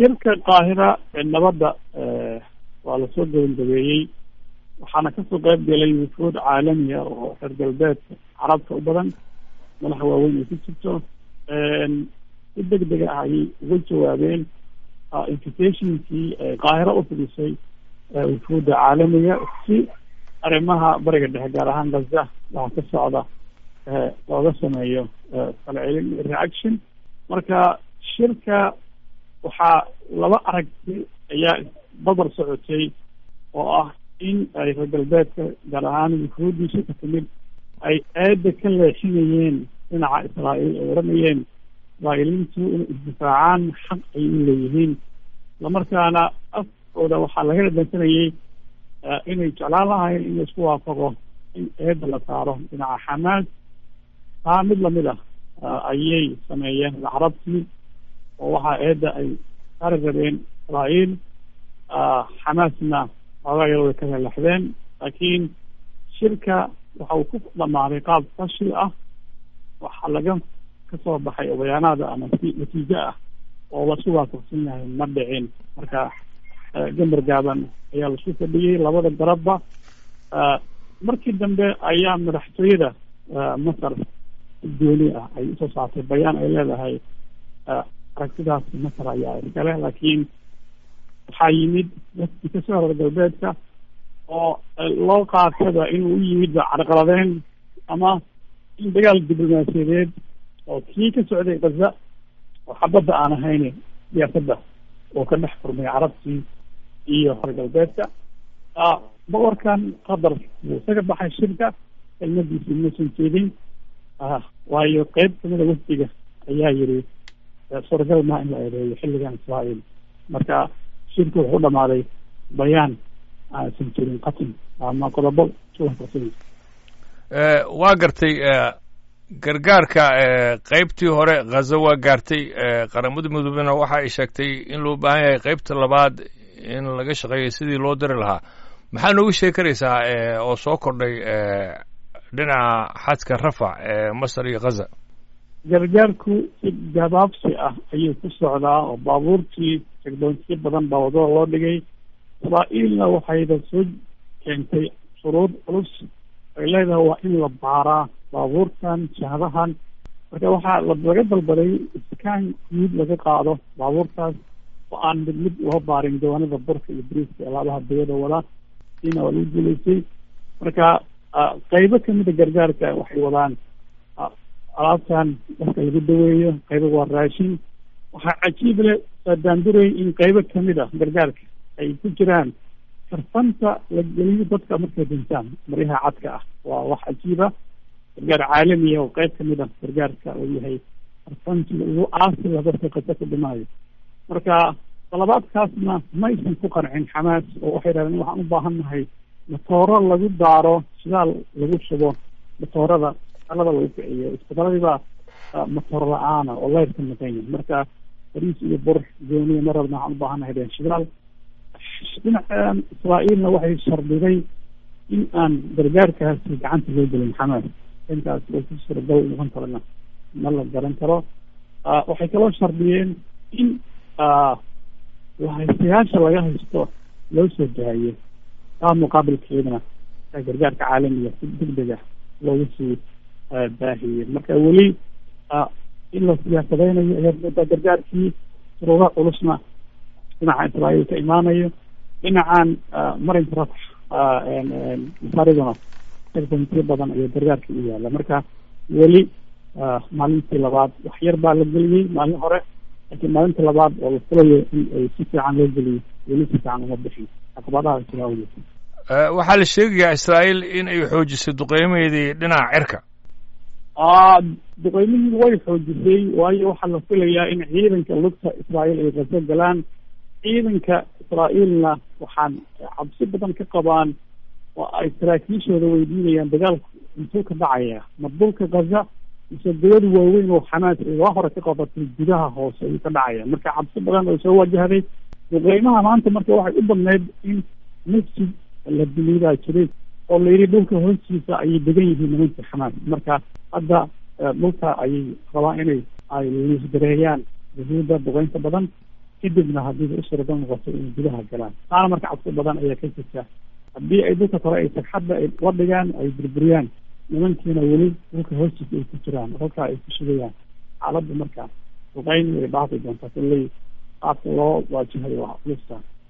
shirka qaahira ee nabadda waa lasoo gabagabeeyey waxaana kasoo qayb galay wufuud caalamiya oo reer galbeedka carabta u badan madaxa waaweyn ay ku jirto si deg deg ah ayay uga jawaabeen invitationkii qaahiro u fidisay wufuudda caalamiga si arrimaha bariga dhexe gaar ahaan gaza waxa ka socda looga sameeyo falcelin reaction marka shirka waxaa laba aragti ayaa badar socotay oo ah in ay reer galbeedka gaar ahaan wufuuddiisa ka timid ay aada ka leexinayeen dhinaca israa'iil ay odhanayeen israa'iiliintu inay isdifaacaan xaq ay u leeyihiin islamarkaana afkooda waxaa laga dhadhansanayay inay jeclaan lahayn in laisku waafaqo in eedda la saaro dhinaca xamaas taa mid lamid ah ayay sameeyeen carabtii oo waxaa eedda ay saari rabeen israa'iil xamaasna xoogaa yar way ka lelaxdeen laakiin shirka waxa uu ku dhamaaday qaab fashil ah waxaa laga kasoo baxay obayaanaada ama si natiijo ah oo lasu waafaqsan yahay ma dhicin marka gambar gaaban ayaa lasu fadhiyey labada garabba markii dambe ayaa madaxtooyada masar gooni ah ay usoo saartay bayaan ay leedahay aragtidaas masar ayaa iskale laakiin waxaa yimid dadkii kasoo reer galbeedka oo loo qaataba inuu u yimid carqaladeen ama in dagaal diblomaasiyadeed oo kii ka socday gaza oo xabadda aan ahayn siyaasadda oo ka dhex furmay carabtii iyo reer galbeedka boqorkan qatar wuu isaga baxay shirka kelmadiisii mausan jeedin waayo qeyb kamida wafdiga ayaa yiri suuragal maa in la eedeeyo xilligan israa'iil marka shirku wuxuu u dhamaaday bayaan aansan jirin qatin ama qodobo suwaafaqsan waa gartay gargaarka qeybtii hore khaza waa gaartay qaramada midoobena waxa ay sheegtay in loo baahan yahay qeybta labaad in laga shaqeeyo sidii loo diri lahaa maxaa nooga sheegi karaysaa oo soo kordhay dhinaca xadka rafac ee masar iyo khaza gargaarku si gabaabsi ah ayuu ku socdaa oo baabuurtii jegdoonsiyo badan baa wadada loo dhigay israa'iilna waxayba soo keentay shuruud culus ay leedahay waa in la baaraa baabuurtan jahadahan marka waxaa laga dalbaday iskaan guud laga qaado baabuurtaas oo aan mid mid loo baarin jawaanada burka iyo briiska alaabaha dawada wada siina waa lagu guulaystay marka qeybo kamida gargaarka waxay wadaan alaabtan dadka lagu daweeyo qaybo waa raashin waxaa cajiib leh saadaanduray in qeybo kamid a gargaarka ay ku jiraan karfanta la geliyo dadka markay dhintaan maryaha cadka ah waa wax cajiiba gargaar caalamiya oo qeyb kamid a gargaarka uu yahay karfantiga ugu aasila dadka kasa ku dhimaayo marka dalabaadkaasna maysan ku qancin xamaas oo waxay dhahdeen waxaan u baahan nahay matooro lagu daaro shidaal lagu shubo matoorada alada lagu kiciyo isbitaladii matoor la-aana oo leyrka maqan yahay marka bariis iyo bur gooniya mar rabna waxaan u baahannahay deen shidaal dhinacan israa'iilna waxay shardiday in aan gargaarkaasi gacanta loo gelin xamaas intaas oo ku suuragal noqon karana ma la garan karo waxay kaloo shardiyeen in lahaystayaasha laga haysto loo soo daayo taa muqaabilkeedana gargaarka caalamiga si deg deg ah looga sii baahiyey marka weli in la siyaasadeynayo ayaad moodaa gargaarkii suruuda culusna dhinaca israa'iil ka imaanayo dhinacan marinka raf masaariduna segbantiyo badan iyo gargaarkii u yaala marka weli maalintii labaad wax yar baa la geliyey maalin hore laakiin maalintii labaad oo la filayo in ay si fiican loo geliyo weli si fiican uma bixin caqabadaha jira awgeed waxaa la sheegayaa israa'iil in ay xoojisay duqeymaheedii dhinaca cirka duqeymihii way xoojisay waayo waxaa la filayaa in ciidanka lugta israa'iil ay qaso galaan ciidanka israa'iilna waxaan cabsi badan ka qabaan oo ay saraakiishooda weydiinayaan dagaalku intuu ka dhacaya ma dhulka gaza mise dawad waaweyn oo xamaas ay waa hore ka qabatay gudaha hoose ayuu ka dhacaya marka cabsi badan oo soo wajahday duqeymaha maanta marka waxay u badneyd in masjid la biliibaa jiray oo la yidhi dhulka hoostiisa ayay degan yihiin nimanka xamaas marka hadda dhulka ayay rabaan inay ay liisgareeyaan yahuudda duqeynta badan kadibna haddiiba u suuragal noqoto inay gudaha galaan taana marka cabsi badan ayaa ka jirta haddii ay dhulka kore ay tagxadda ay la dhigaan ay burburiyaan nimankiina weli dhulka hoostiisa ay ku jiraan halkaa ay ku shugayaan xaaladda marka duqeyn way dhaafi doontaa kulley qaabka loo waajihayo waa culista